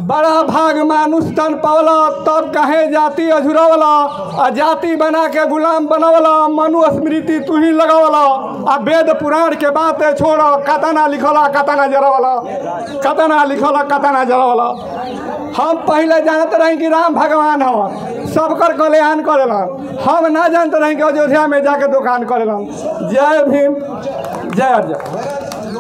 बड़ा भाग मानुष तन पावला तब कहे जाति अझुरवला आ जाति बना के गुलाम बनवला मनु स्मृति तू ही लगवला आ वेद पुराण के बातें छोड़ कतना लिखला कतना जरवला कतना लिखला कतना जरवला हम पहले जानते रही कि राम भगवान हवन सबकर कल्याण करेलन हम ना जानते रही कि अयोध्या में जाके दुकान करेलन जय भीम जय जय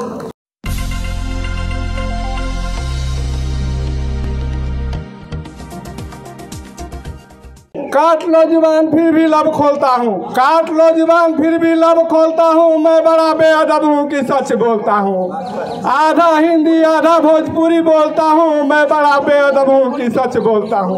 काट लो जुबान फिर भी लब खोलता हूँ काट लो जुबान फिर भी लब खोलता हूँ मैं बड़ा बेअदब हूँ कि सच बोलता हूँ आधा हिंदी आधा भोजपुरी बोलता हूँ मैं बड़ा बेअदब हूँ कि सच बोलता हूँ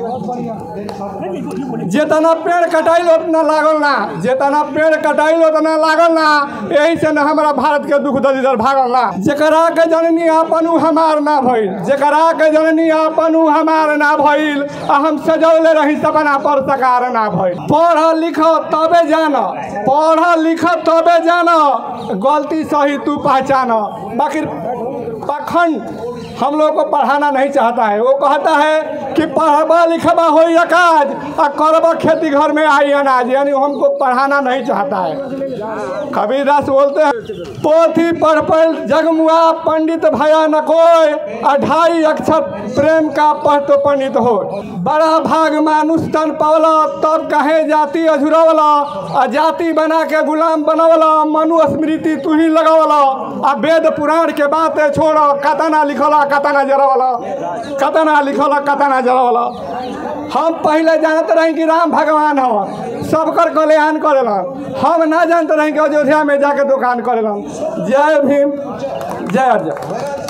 जितना पेड़ कटाइल उतना लागल ना जितना पेड़ कटाइल उतना लागल ना यही से ना हमारा भारत के दुख दलिदर भागल ना जकरा के जननी आपन उ हमार ना भइल जकरा के जननी आपन उ हमार ना भइल आ हम सजौले रही सपना पर सकार ना भइल पढ़ लिख तबे जान पढ़ लिख तबे जान गलती सही तू पहचान बाकी पाखंड हम लोग को पढ़ाना नहीं चाहता है वो कहता है कि पढ़बा लिखबा हो काज आ करबा खेती घर में आई अनाज यानी हमको पढ़ाना नहीं चाहता है कबीरदास बोलते हैं पोथी पढ़ पढ़ जगमुआ पंडित भया न कोय अढ़ाई अक्षर प्रेम का पढ़ तो पंडित हो बड़ा भाग मानुष तन पावला तब कहे जाति अझुरवला आ जाति बना के गुलाम बनवला मनु स्मृति तू ही लगवला आ वेद पुराण के बातें छोड़ कतना लिखला कतना जरवला कतना लिखला कतना जरवला हम पहले जानते रही कि राम भगवान हवन सबकर कल्याण करेलन हम ना जानते रही कि अयोध्या में जाके दुकान करेलन जय भीम जय जय